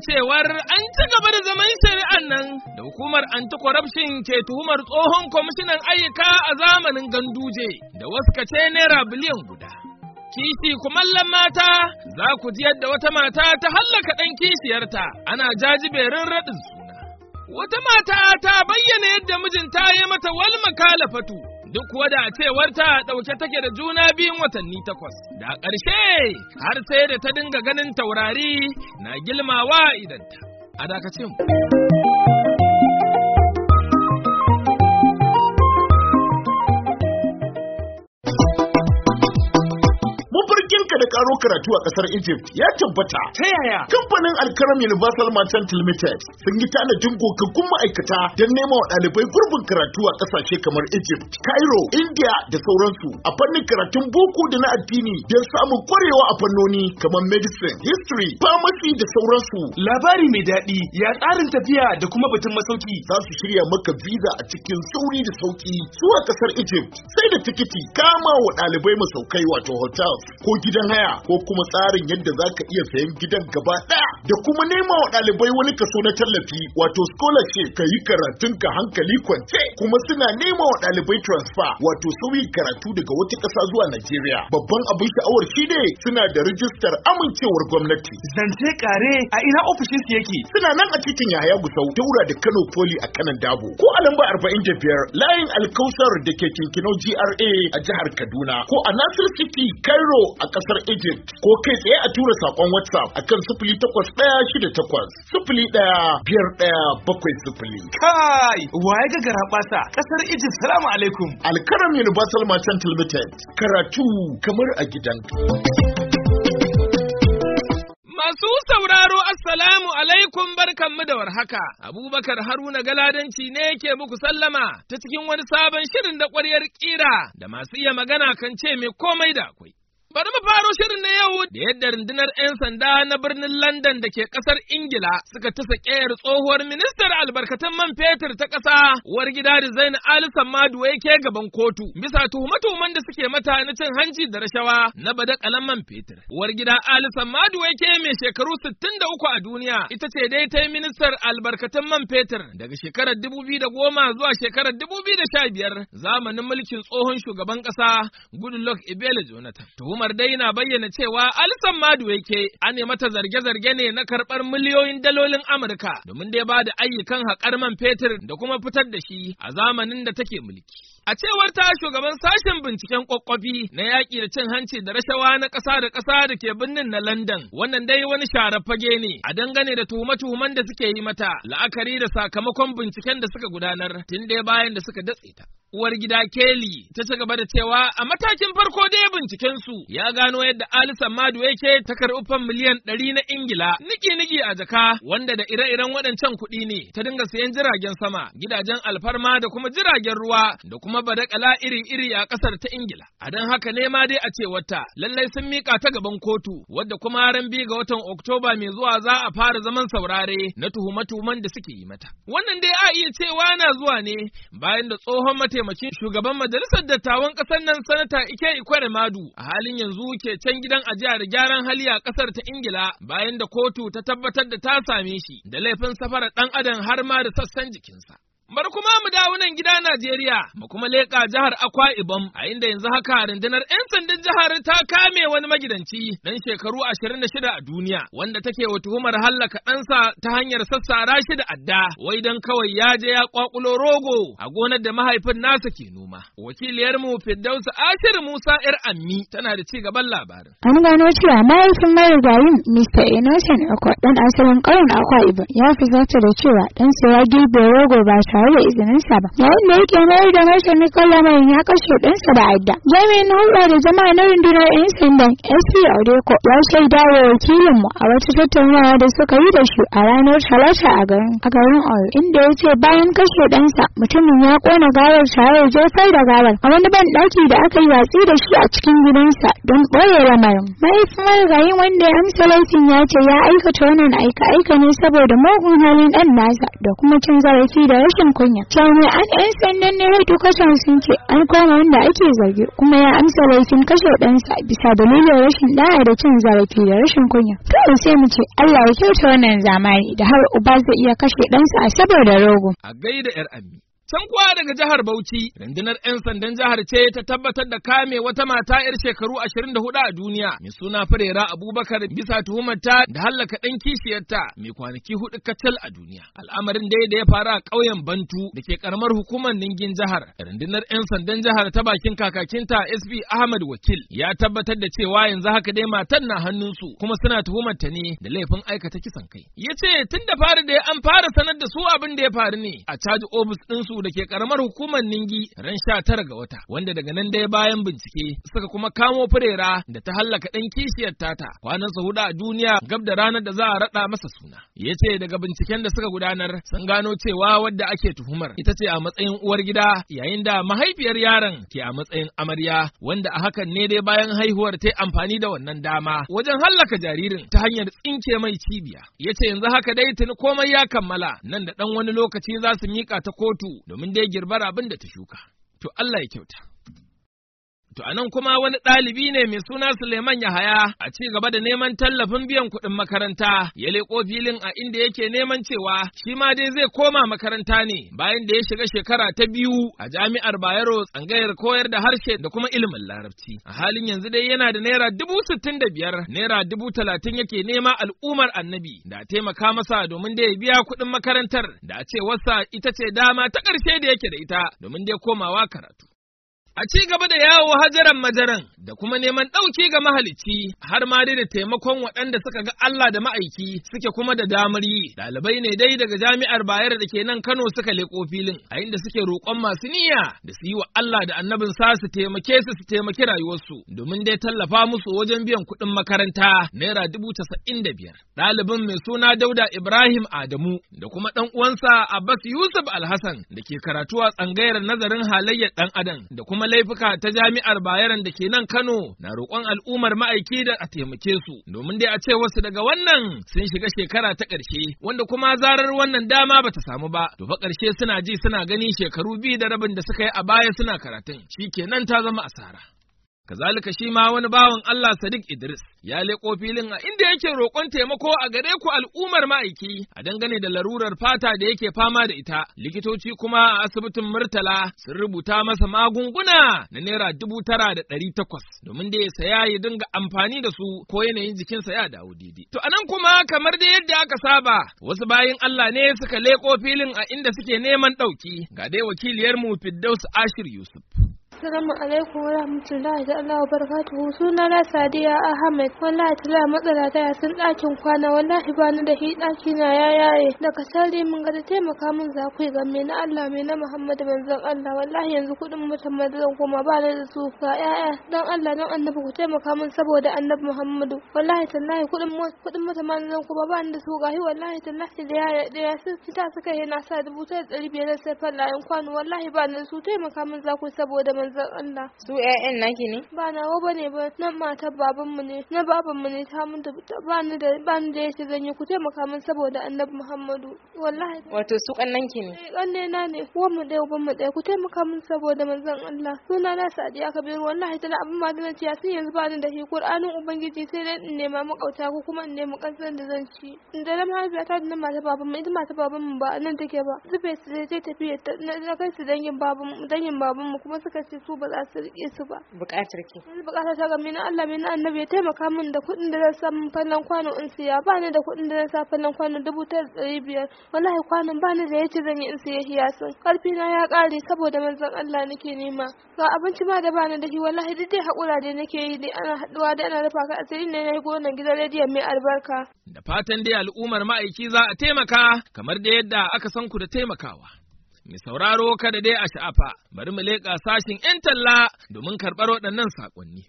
cewar an ci gaba da zaman shari'an nan da hukumar anti-corruption ke tuhumar tsohon kwamishinan ayyuka a zamanin ganduje da wasu kace naira biliyan guda. Kishi kumallon mata za ku ji yadda wata mata ta hallaka ɗan kishiyarta ana jajiberin raɗin suna. Wata mata ta bayyana yadda mijinta ya mata wal makalafatu duk kuwa da cewarta ɗauke take da juna biyun watanni takwas. Da ƙarshe har sai da ta dinga ganin taurari na gilmawa idanta. A dakace mu. mafarkinka da karo karatu a kasar Egypt ya tabbata. Ta yaya? Kamfanin Alkaram Universal Merchant Limited sun yi tanadin gogaggun ma'aikata don nema wa ɗalibai gurbin karatu a ƙasashe kamar Egypt, Cairo, India da sauransu a fannin karatun boko da na addini don samun kwarewa a fannoni kamar medicine, history, pharmacy da sauransu. Labari mai daɗi ya tsarin tafiya da kuma batun masauki. Za su shirya maka visa a cikin sauri da sauki zuwa ƙasar Egypt sai da tikiti kama wa ɗalibai masaukai wato hotels ko gidan haya ko kuma tsarin yadda za ka iya sayan gidan gaba ɗaya da kuma nema wa ɗalibai wani kaso na tallafi wato scholarship ka yi karatun ka hankali kwance kuma suna nema wa ɗalibai transfer wato sauyi karatu daga wata ƙasa zuwa Najeriya babban abin sha'awar shi ne suna da rijistar amincewar gwamnati Zance kare a ina ofishin su yake. suna nan a titin Yahaya Gusau daura da Kano Poli a kanan Dabo ko a lamba 45 layin Alkausar da ke Kinkinau GRA a jihar Kaduna ko a Nasir City Cairo a kasar Egypt ko kai tsaye a tura sakon WhatsApp akan 08168 01 bakwai sifili. Kai, waye ga garaɓasa ƙasar Egypt salamu alaikum. Alkaram Universal Merchant Limited karatu kamar a gidanka. Masu sauraro Assalamu alaikum barkanmu da warhaka. Abubakar Haruna Galadanci ne ke muku sallama ta cikin wani sabon shirin da ƙwaryar ƙira da masu iya magana kan ce mai komai da akwai. Bari mu faro shirin na yau da yadda rundunar 'yan sanda na birnin London da ke ƙasar Ingila suka tasa ƙeyar tsohuwar ministar albarkatun man fetur ta ƙasa uwar gida Zain Ali Sammadu ke gaban kotu bisa tuhume-tuhumen da suke mata na cin hanci da rashawa na badakalan man fetur. Uwar gida Ali Sammadu ke mai shekaru 63 a duniya ita ce dai ta yi ministar albarkatun man fetur daga shekarar 2010 zuwa shekarar 2015 zamanin mulkin tsohon shugaban ƙasa Goodluck Ebele Jonathan. Tuhumar dai na bayyana cewa Alison Maduweke an ne mata zarge-zarge ne na karɓar miliyoyin dalolin Amurka domin dai ba da ayyukan haƙar man fetur da kuma fitar da shi a zamanin da take mulki. A cewar ta shugaban sashen binciken kwakwafi na yaƙi da cin hanci da rashawa na ƙasa da ƙasa da ke birnin na London, wannan dai wani share fage ne a dangane da tuhume-tuhumen da suke yi mata la'akari da sakamakon binciken da suka gudanar tun dai bayan da suka datse ta. Uwar gida Kelly ta ci gaba da cewa a matakin farko dai binciken su ya gano yadda Alison Madu yake ta karɓi fan miliyan ɗari na Ingila niki-niki a jaka wanda da ire-iren waɗancan kuɗi ne ta dinga sayan jiragen sama, gidajen alfarma da kuma jiragen ruwa da kuma badakala iri-iri a ƙasar ta Ingila. A don haka ne ma dai a ce wata lallai sun miƙa ta gaban kotu wadda kuma ran biyu ga watan Oktoba mai zuwa za a fara zaman saurare na tuhume-tuhumen da suke yi mata. Wannan dai a iya cewa na zuwa ne bayan da tsohon mataimakin shugaban majalisar dattawan ƙasar nan sanata Ike Ikwere Madu a halin yanzu ke can gidan ajiya da gyaran hali a ƙasar ta Ingila bayan da kotu ta tabbatar da ta same shi da laifin safarar ɗan adam har ma da sassan jikinsa. Bari kuma mu dawo nan gida Najeriya, mu kuma leƙa jihar Akwa Ibom, a inda yanzu haka rundunar 'yan sandan jihar ta kame wani magidanci dan shekaru ashirin da shida a duniya, wanda take wa tuhumar hallaka ɗansa ta hanyar sassara shi da adda, wai don kawai ya je ya kwakulo rogo a gonar da mahaifin nasa ke noma. Wakiliyarmu Firdausu Ashir Musa 'yar Ammi tana da ci gaban labarin. An gano cewa mahaifin marigayin Mr. Innocent Akwa ɗan asalin ƙauyen Akwa Ibom ya fusata da cewa ɗansa ya girbe rogo ba tare da izininsa ba. Yayin da yake mayar da martani kan lamarin ya kashe ɗansa da adda. Jami'in hulɗa da jama'a na rundunar 'yan sandan SP Odeko ya shaida wa wakilinmu a wata tattaunawa da suka yi da shi a ranar Talata a garin a garin Oyo inda ya ce bayan kashe ɗansa mutumin ya ƙona gawar tare da jefar da gawar a wani ban ɗaki da aka yi watsi da shi a cikin gidansa don ɓoye lamarin. Mahaifin marigayin wanda ya amsa laifin ya ce ya aikata wannan aika-aika ne saboda mugun halin ɗan nasa da kuma cin zarafi da rashin rashin kunya. Jami'an 'yan sandan na hedikwatar sun ce an kama wanda ake zargi kuma ya amsa laifin kashe ɗansa bisa dalilin rashin da'a da cin zarafi da rashin kunya. Kawai sai mu ce Allah ya kyauta wannan zamani da har uba zai iya kashe ɗansa a saboda rogo. A gaida 'yar ami. Can kuwa daga jihar Bauchi, rundunar 'yan sandan jihar ce ta tabbatar da kame wata mata 'yar shekaru 24 a duniya, mai suna Firera Abubakar bisa tuhumarta da hallaka ɗan kishiyarta mai kwanaki hudu kacal a duniya. Al'amarin dai da ya faru a ƙauyen Bantu da ke karamar hukumar Ningin jihar. Rundunar 'yan sandan jihar ta bakin kakakinta SP Ahmad Wakil ya tabbatar da cewa yanzu haka dai matan na hannunsu kuma suna tuhumarta ne da laifin aikata kisan kai. Ya ce tun da fari da an fara sanar da su abin da ya faru ne a caji ofis ɗinsu da ke karamar hukumar Ningi ran sha tara ga wata, wanda daga nan dai bayan bincike suka kuma kamo firera da ta hallaka ɗan kishiyar tata kwanan sa hudu a duniya gab da ranar da za a raɗa masa suna. Ya ce daga binciken da suka gudanar sun gano cewa wadda ake tuhumar ita ce a matsayin uwar gida yayin da mahaifiyar yaron ke a matsayin amarya wanda a hakan ne dai bayan haihuwar ta amfani da wannan dama wajen hallaka jaririn ta hanyar tsinke mai cibiya. Ya ce yanzu haka dai tuni komai ya kammala nan da ɗan wani lokaci za su miƙa ta kotu domin dai girbar abin da ta shuka. To Allah ya kyauta. To anan kuma wani ɗalibi ne mai suna Suleiman Yahaya a ci gaba da neman tallafin biyan kuɗin makaranta ya leƙo filin a inda yake neman cewa shi ma dai zai koma makaranta ne bayan da ya shiga shekara ta biyu a jami'ar Bayero tsangayar koyar da harshe da kuma ilimin larabci. A halin yanzu dai yana da naira dubu sittin da biyar naira dubu talatin yake nema al'ummar annabi da taimaka masa domin da ya biya kuɗin makarantar da a ce wasa ita ce dama ta ƙarshe da yake da ita domin dai komawa karatu. A ci gaba da yawo hajaran majaran da kuma neman ɗauki ga mahalicci har ma dai da taimakon waɗanda suka ga Allah da ma'aiki suke kuma da damar yi. Ɗalibai ne dai daga jami'ar Bayero da ke nan Kano suka leƙo filin a inda suke roƙon masu niyya da su yi wa Allah da annabin sa su taimake su su taimaki rayuwarsu domin dai tallafa musu wajen biyan kuɗin makaranta naira dubu casa'in da biyar. Ɗalibin mai suna Dauda Ibrahim Adamu da kuma ɗan uwansa Abbas Yusuf Alhassan da ke karatu a tsangayar nazarin halayyar ɗan adam da kuma laifuka ta jami'ar Bayaran da ke nan Kano na roƙon al'ummar ma'aiki da a taimake su domin dai a ce wasu daga wannan sun shiga shekara ta ƙarshe wanda kuma zarar wannan dama bata samu ba to fa ƙarshe suna ji suna gani shekaru biyu da rabin da suka yi a baya suna karatun shikenan ta zama asara. Kazalika shi ma wani bawan Allah Sadiq Idris ya leƙo filin a inda yake roƙon taimako a gare ku al'ummar ma'aiki a dangane da larurar fata da yake fama da ita. Likitoci kuma a asibitin Murtala sun rubuta masa magunguna na naira dubu tara da ɗari takwas domin da ya saya ya dinga amfani da su ko yanayin jikinsa ya dawo daidai. To anan kuma kamar da yadda aka saba wasu bayin Allah ne suka leƙo filin a inda suke neman ɗauki ga dai wakiliyarmu Firdaus Ashir Yusuf. Assalamu alaikum wa rahmatullahi da Allah wa barakatuhu suna na Sadiya Ahmed wallahi tala matsala ta ya sun ɗakin kwana wallahi ba ni da hi ɗaki na ya yaye daga sari mun ga da taimaka min za ku ga me na Allah me na Muhammadu manzon Allah wallahi yanzu kuɗin mutum zan koma ba ni da su ga ƴaƴa dan Allah dan annabi ku taimaka min saboda annabi Muhammadu wallahi tallahi kuɗin kuɗin mutum zan koma ba ni da su ga hi wallahi tallahi da ya da ya sun fita suka yi na sa dubu ta ɗari biyar sai fallayen kwano wallahi ba ni da su taimaka min za ku saboda manzon Allah. Su ƴaƴan naki ne? Ba nawa bane ba, nan matar babanmu ne, na babanmu ne ta mun ba ni da ba ni da yace zan yi ku taimaka min saboda Annabi Muhammadu. Wallahi. Wato su kannan ki ne? Eh kanne na ne, uwan mu ɗaya uban mu ɗaya ku taimaka min saboda manzon Allah. Suna na Sadiya Kabiru wallahi tana abin ma da ciya sun yanzu ba ni da shi Qur'anin Ubangiji sai dai in nema makauta ko kuma in nemi kansan da zan ci. Da na mahaifiyata da na mata babanmu ita mata babanmu ba nan take ba. Zube su zai tafiya na kai su dangin babanmu dangin babanmu kuma suka ce su ba za su rike su ba. Bukatar ki. Yanzu bukatar ta game na Allah mai na annabi ya taimaka min da kuɗin da zan sa min fallon kwano in siya ba ni da kuɗin da zan sa fallon kwano dubu ta ɗari biyar wallahi kwanon ba ni da yace zan yi in siya hiyasin karfi na ya ƙare saboda manzon Allah nake nema ga abinci ma da ba ni da shi wallahi duk dai haƙura da nake yi dai ana haɗuwa da ana rufa ka asiri ne na yi gonan gidan rediyon mai albarka. Da fatan dai al'ummar ma'aiki za a taimaka kamar da yadda aka san ku da taimakawa. Mai sauraro kada dai a sha'afa, bari mu leƙa sashin ‘yan talla domin karɓar waɗannan saƙonni.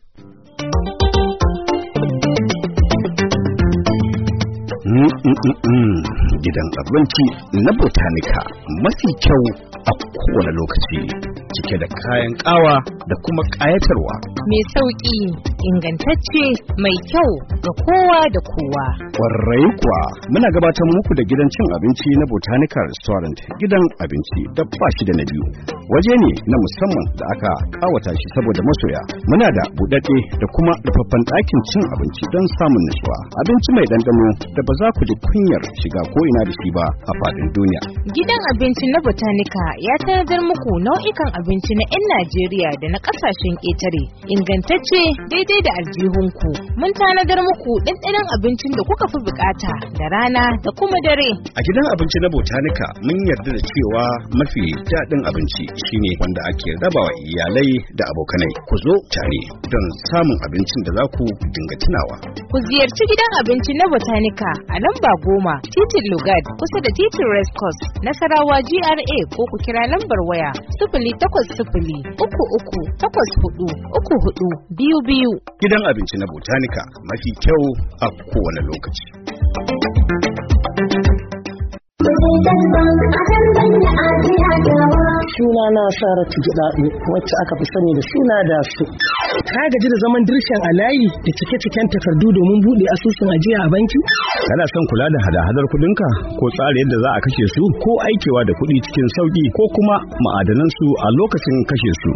Gidan abinci na Botanica mafi kyau a kowane lokaci. cike da kayan ƙawa da kuma ƙayatarwa. Mai sauƙi, ingantacce, mai kyau ga kowa da kowa. Kwarai kuwa muna gabatar muku da gidan cin abinci na Botanical Restaurant gidan abinci da ba shi da na biyu. Waje ne na musamman da aka kawata shi saboda masoya. Muna da buɗaɗɗe da kuma rufaffen ɗakin cin abinci don samun nutsuwa. Abinci mai ɗanɗano da ba za ku ji kunyar shiga ko ina da shi ba a faɗin duniya. Gidan abinci na Botanica ya tanadar muku nau'ikan abinci na 'yan Najeriya da na ƙasashen ƙetare. Ingantacce daidai da aljihunku. Mun tanadar muku ɗanɗanon abincin da kuka fi bukata da rana da kuma dare. A gidan abinci na Botanica mun yarda da cewa mafi daɗin abinci shine wanda ake rabawa iyalai da abokanai. Ku zo tare don samun abincin da za ku dinga tunawa. Ku ziyarci gidan abinci na Botanica a lamba goma titin Lugard kusa da titin Race Course Nasarawa GRA ko ku kira lambar waya sifili takwas sifili uku uku takwas hudu uku hudu biyu biyu. Gidan abinci na Botanica mafi kyau a kowane lokaci. Suna na Saratu Gidaɗu wacce aka fi sani da suna da su. Ka gaji da zaman dirshan a layi da cike-ciken takardu domin buɗe asusun ajiya a banki? Kana son kula da hada-hadar kuɗinka ko tsara yadda za a kashe su ko aikewa da kuɗi cikin sauƙi ko kuma ma'adanan su a lokacin kashe su.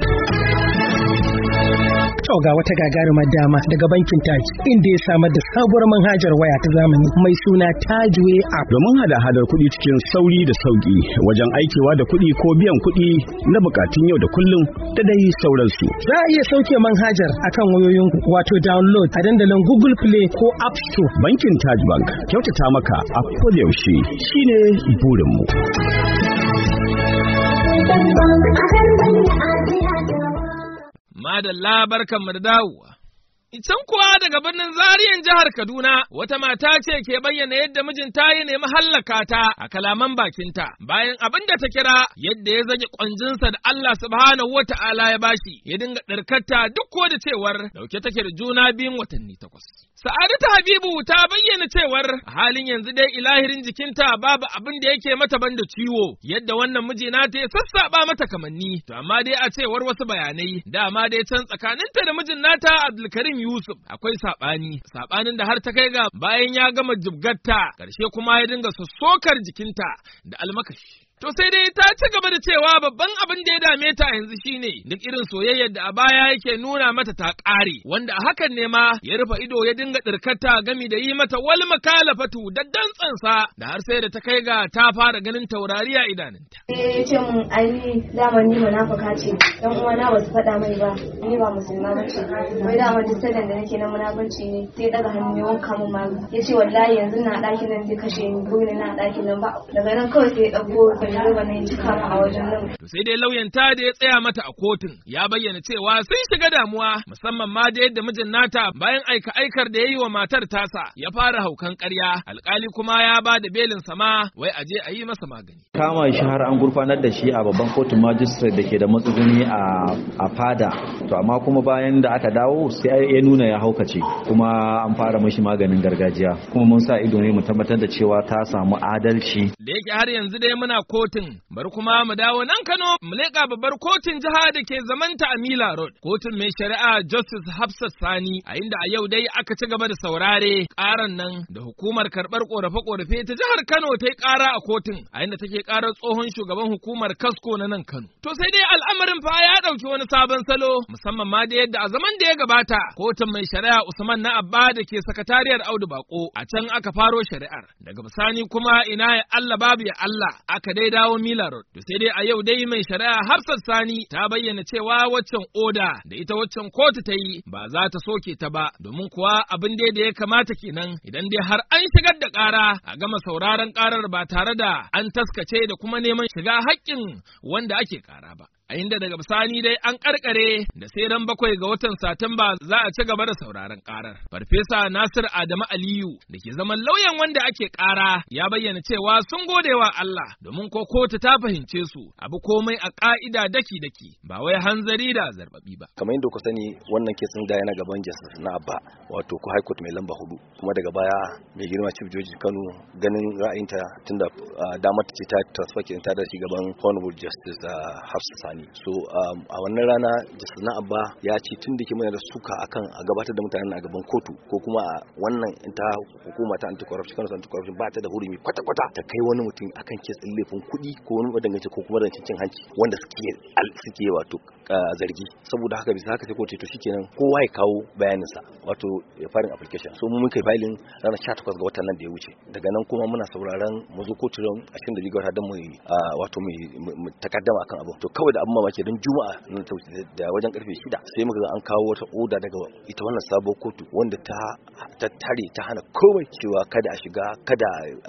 To ga wata gagarumar dama daga bankin Taj inda ya samar da sabuwar manhajar waya ta zamani mai suna Tajway app. Domin hada-hadar kuɗi cikin sauri da sauƙi wajen aikewa da kuɗi ko biyan kuɗi na bukatun yau da kullum da dai sauransu. Za a iya sauke manhajar akan wayoyin wato download a dandalin Google Play ko App Store. Bankin Taj Bank kyautata maka a kodayaushe shine burinmu. Madalla barkanmu da dawowa. Can kuwa daga birnin Zariyan jihar Kaduna wata mata ce ke bayyana yadda mijinta ya nemi hallaka ta a kalaman bakinta bayan abin da ta kira yadda ya zage kwanjinsa da Allah subhanahu wa ta'ala ya bashi ya dinga ɗarkarta duk ko da cewar dauke take da juna biyun watanni takwas. Sa'adatu Habibu ta bayyana cewar a halin yanzu dai ilahirin jikinta babu abin da yake mata banda ciwo yadda wannan miji nata ya sassaba mata kamanni to amma dai a cewar wasu bayanai dama dai can tsakaninta da mijin nata Abdulkarim Yusuf akwai sabani sabanin da har ta kai ga bayan ya gama jibgatta karshe kuma ya dinga sossokar jikinta da almakashi To sai dai ta ci gaba da cewa babban abin da ya dame ta yanzu shine duk irin soyayyar da a baya yake nuna mata ta ƙare wanda a hakan ne ma ya rufe ido ya dinga ɗirkata gami da yi mata wal makalafatu da dantsansa da har sai da ta kai ga ta fara ganin taurari a idanunta. Eh ya ce mun ai dama ni munafuka ce dan uwana ba su faɗa mai ba ni ba musulma ba ce wai dama duk sadan da nake na munafunci ne sai daga hannu ya wanka mun malu ya ce wallahi yanzu na ɗakin nan zai kashe ni gobe na ɗakin nan ba daga nan kawai sai ya ɗauko direba ne cika mu a wajen nan. To sai dai lauyan ta da ya tsaya mata a kotun ya bayyana cewa sun shiga damuwa musamman ma da yadda mijin nata bayan aika aikar da ya yi wa matar tasa ya fara haukan ƙarya alkali kuma ya ba da belin sama wai a je a yi masa magani. Kama shi har an gurfanar da shi a babban kotun magistrate da ke da matsuguni a fada to amma kuma bayan da aka dawo sai ya nuna ya haukace kuma an fara mashi maganin gargajiya kuma mun sa ido ne mu tabbatar da cewa ta samu adalci. Da yake har yanzu dai muna kotun bari kuma mu dawo nan Kano mu leƙa babbar kotun jiha da ke zamanta a Mila Road kotun mai shari'a Justice Hafsat Sani a inda a yau dai aka ci gaba da saurare ƙaran nan da hukumar karɓar ƙorafe-ƙorafe ta jihar Kano ta yi ƙara a kotun a inda take ƙarar tsohon shugaban hukumar Kasko na nan Kano. To sai dai al'amarin fa ya ɗauki wani sabon salo musamman ma da yadda a zaman da ya gabata kotun mai shari'a Usman na Abba da ke sakatariyar Audu Bako a can aka faro shari'ar daga bisani kuma ina ya Allah babu ya Allah aka dai dawo Mila Road. To sai dai a yau dai mai shari'a Hafsat Sani ta bayyana cewa waccan oda da ita waccan kotu ta yi ba za ta soke ta ba domin kuwa abin dai da ya kamata kenan idan dai har an shigar da ƙara a gama sauraron ƙarar ba tare da an taskace da kuma neman shiga haƙƙin wanda ake ƙara ba. a inda daga bisani dai an karkare da sai ran bakwai ga watan Satumba za a ci gaba da sauraron karar. Farfesa Nasir Adamu Aliyu da ke zaman lauyan wanda ake kara ya bayyana cewa sun gode wa Allah domin ko kotu ta fahimce su abu komai a ka'ida daki daki ba wai hanzari da zarbabi ba. Kamar yadda ku sani wannan kesin da yana gaban Justice na Abba wato ko High Court mai lamba hudu kuma daga baya mai girma Chief Judge Kano ganin ra'ayinta tunda damar ta ce ta transfer ta da shi gaban Honorable Justice Hafsa ni so a wannan rana justice na abba ya ce tun da ke mana da suka akan a gabatar da mutanen a gaban kotu ko kuma a wannan ta hukuma ta anti corruption kansu anti corruption ba ta da hurumi kwata kwata ta kai wani mutum akan kes din laifin kuɗi ko wani madangance ko kuma rancen cin hanci wanda suke suke wato zargi saboda haka bisa haka sai kotu to shikenan kowa ya kawo bayaninsa wato ya farin application so mu mun kai filing ranar 18 ga watan nan da ya wuce daga nan kuma muna sauraron mu zo kotu ran 22 ga watan mu wato mu takaddama akan abu to kawai da abin mamaki don juma'a da wajen karfe 6 sai muka ga an kawo wata oda daga ita wannan sabuwar kotu wanda ta ta tare ta hana komai cewa kada a shiga kada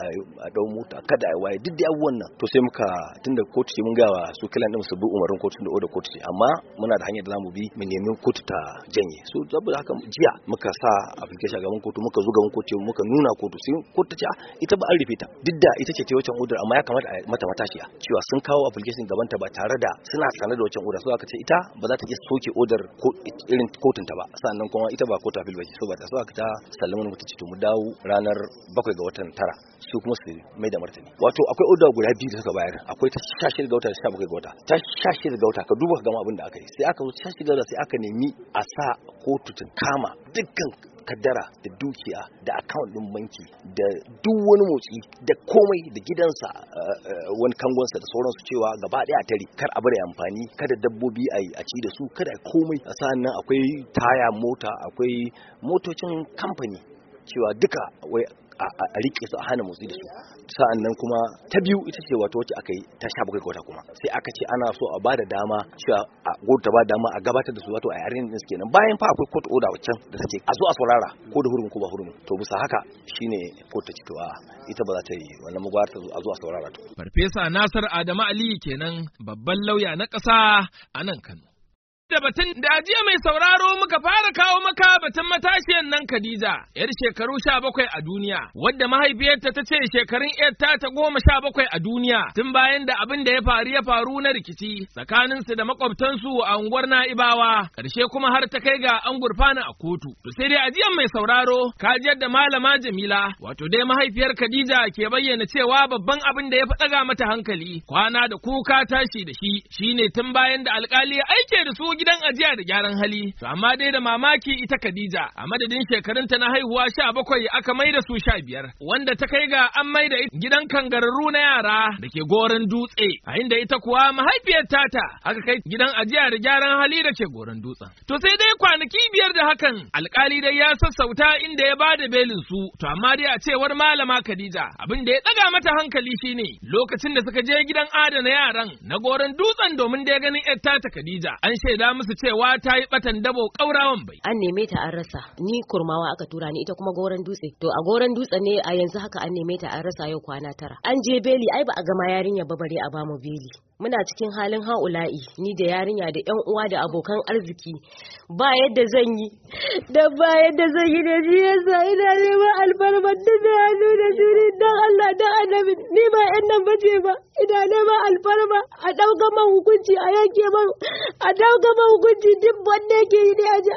a dau mota kada a waye duk da abubuwan nan to sai muka tunda kotu ce mun ga wa su kilan din su bi umarin kotu da oda kotu ce amma muna da hanyar da zamu bi mu nemi kotu ta janye so saboda haka jiya muka sa application gaban kotu muka zo gaban kotu muka nuna kotu sai kotu ta ce ita ba an rufe ta duk da ita ce ta wancan odar amma ya kamata a mata matashiya cewa sun kawo application gaban ta ba tare da suna sanar da wancan odar so aka ce ita ba za ta iya soke odar irin kotun ta ba sannan kuma ita ba kotu appeal ba ce so ba ta so aka ta sallama mu ta ce to mu dawo ranar bakwai ga watan tara su kuma su mai da martani wato akwai odar guda biyu da suka bayar akwai ta 16 ga wata da 17 ga wata ta 16 ga wata ka duba ka gama abin da aka yi sai aka zo 16 ga wata sai aka nemi a sa kotu ta kama dukkan kaddara da dukiya da account din banki da duk wani motsi da komai da gidansa wani kangonsa da sauransu cewa gaba daya a tare kar a bari amfani kada dabbobi a yi a ci da su kada komai a sa'an nan akwai taya mota akwai motocin kamfani cewa duka wai a rike su a hana motsi da su sa'an nan kuma ta biyu ita ce wato wacce aka yi ta sha bakwai wata kuma sai aka ce ana so a bada dama cewa a ta ba dama a gabatar da su wato a yaren din kenan bayan fa akwai court order waccan da take a zo a saurara ko da hurumin ko ba hurumin to bisa haka shine court ta ce to a ita ba za ta yi wannan magwar ta a zo a saurara to farfesa Nasir Adamu Aliyu kenan babban lauya na ƙasa a nan Kano da batun da ajiya mai sauraro muka fara kawo maka batun matashiyan nan Khadija, yar shekaru sha bakwai a duniya, wadda mahaifiyarta ta ce shekarun yarta ta goma sha bakwai a duniya, tun bayan da abin da ya faru ya faru na rikici tsakaninsu da makwabtansu a unguwar Na'ibawa, ƙarshe kuma har ta kai ga an gurfana a kotu. To sai dai ajiyan mai sauraro, kajiyar da malama Jamila, wato dai mahaifiyar Khadija ke bayyana cewa babban abin da ya fi ɗaga mata hankali, kwana da kuka tashi da shi, shine tun bayan da alkali ya aike da su gidan ajiya da gyaran hali to amma dai da mamaki ita Khadija a madadin shekarunta na haihuwa sha bakwai aka mai da su sha biyar wanda ta kai ga an mai da gidan kangararru na yara da ke goron dutse a inda ita kuwa mahaifiyar tata aka kai gidan ajiya da gyaran hali da ke goron dutsen to sai dai kwanaki biyar da hakan alkali dai ya sassauta inda ya bada belin su to amma dai a cewar malama Khadija abin da ya daga mata hankali shine lokacin da suka je gidan adana yaran na goron dutsen domin da ya ganin yar tata Khadija an shaida shaida musu cewa ta yi batan dabo kaurawan bai. An neme ta an rasa, ni kurmawa aka tura ni ita kuma goron dutse. To a goron dutse ne a yanzu haka an neme ta an rasa yau kwana tara. An je beli ai ba a gama yarinya ba bare a bamu beli. Muna cikin halin haula'i ni da yarinya da yan uwa da abokan arziki ba yadda zan yi da ba yadda zan yi da shi yasa ina neman alfarmar da da hannu da shiri dan Allah da annabi ni ba yan nan bace ba ina neman alfarma a ɗauka man hukunci a yanke man a ɗauka man hukunci duk wanda yake yi ne a ja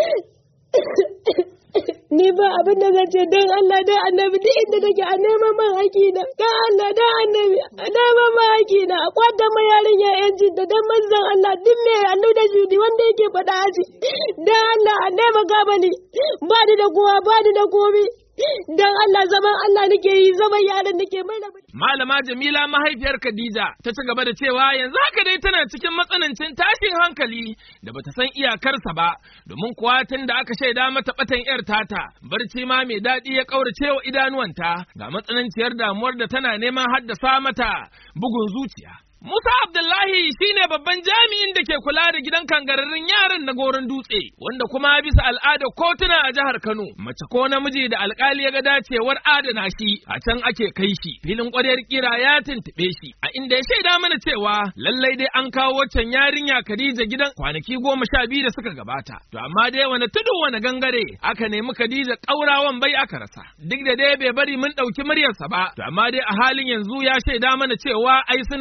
ni ba abin da zan ce don Allah don annabi duk inda take a neman man haƙi na don Allah don annabi a neman man haƙi na a kwata ma yarinya yancin da don manzon Allah duk me hannu da judi wanda yake faɗa aji don Allah a nema gaba ni ba ni da kowa ba ni da komi don Allah zaman Allah nake yi zaman yaran nake mai da Malama Jamila mahaifiyar Khadija ta ci gaba da cewa yanzu haka dai tana cikin matsanancin tashin hankali da bata san iyakarsa ba domin kuwa tun da aka shaida mata batan yar tata barci ma mai daɗi ya ƙaurace wa idanuwanta ga matsananciyar damuwar da tana neman haddasa mata bugun zuciya. Musa Abdullahi shine babban jami'in da ke kula da gidan kangararrun yaran na goron dutse, wanda kuma bisa al'ada kotuna a jihar Kano, mace ko namiji da alkali ya ga dacewar adana shi, a can ake kai shi. Filin ƙwaryar kira ya tuntuɓe shi, a inda ya shaida mana cewa lallai dai an kawo waccan yarinya Khadija gidan kwanaki goma sha biyu da suka gabata. To amma dai wani tudu wani gangare aka nemi Khadija ƙaurawan bai aka rasa. Duk da dai bai bari mun ɗauki muryarsa ba, to amma dai a halin yanzu ya shaida mana cewa ai suna yin ƙoƙari.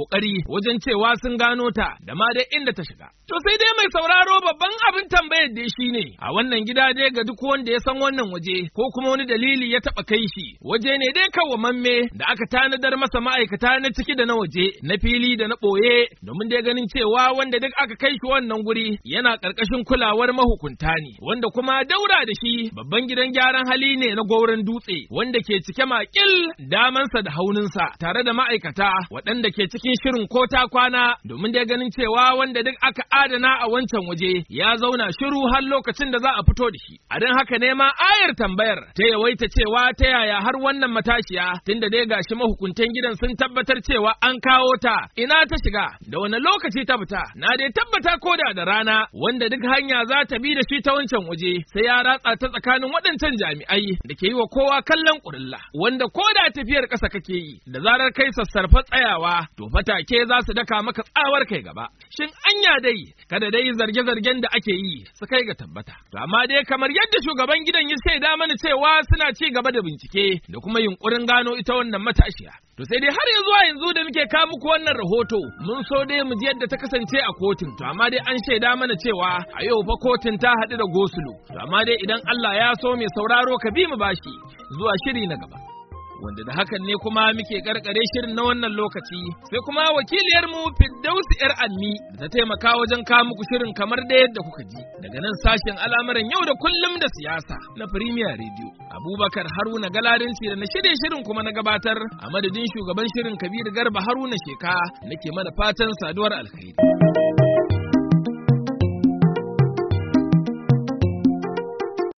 kokari wajen cewa sun gano ta da ma dai inda ta shiga. To sai dai mai sauraro babban abin tambayar dai shine a wannan gida dai ga duk wanda ya san wannan waje ko kuma wani dalili ya taba kai shi waje ne dai kawwamamme da aka tanadar masa ma'aikata na ciki da na waje na fili da na ɓoye domin dai ganin cewa wanda duk aka kai shi wannan guri yana ƙarƙashin kulawar mahukunta ne wanda kuma daura da shi babban gidan gyaran hali ne na gauran dutse wanda ke cike makil damansa da hauninsa tare da ma'aikata waɗanda ke cikin shirin ko ta kwana domin dai ganin cewa wanda duk aka adana a wancan waje ya zauna shiru har lokacin da za a fito da shi a don haka ne ma ayar tambayar ta yawaita cewa ta yaya har wannan matashiya tunda dai gashi mahukuntan gidan sun tabbatar cewa an kawo ta ina ta shiga da wani lokaci ta fita na dai tabbata koda da rana wanda duk hanya za ta bi da shi ta wancan waje sai ya ratsa ta tsakanin waɗancan jami'ai da ke yi wa kowa kallon ƙurilla wanda koda tafiyar ƙasa kake yi da zarar kai sassarfa tsayawa to fatake za su daka maka tsawar kai gaba shin anya dai kada dai zarge-zargen da ake yi su kai ga tabbata to amma dai kamar yadda shugaban gidan ya shaida mana cewa suna ci gaba da bincike da kuma yunkurin gano ita wannan matashiya To sai dai har ya zuwa yanzu da muke kawo muku wannan rahoto mun so dai mu ji yadda ta kasance a kotun to amma dai an shaida mana cewa a yau fa kotun ta haɗu da gosulo to amma dai idan Allah ya so mai sauraro ka bi mu bashi zuwa shiri na gaba. wanda da hakan ne kuma muke karkare shirin na wannan lokaci sai kuma wakiliyar mu Firdausi yar Almi da ta taimaka wajen kawo muku shirin kamar da yadda kuka ji daga nan sashen al'amuran yau da kullum da siyasa na Premier Radio Abubakar Haruna Galarinci da na shirye shirin kuma na gabatar a madadin shugaban shirin Kabir Garba Haruna Sheka nake mana fatan saduwar alkhairi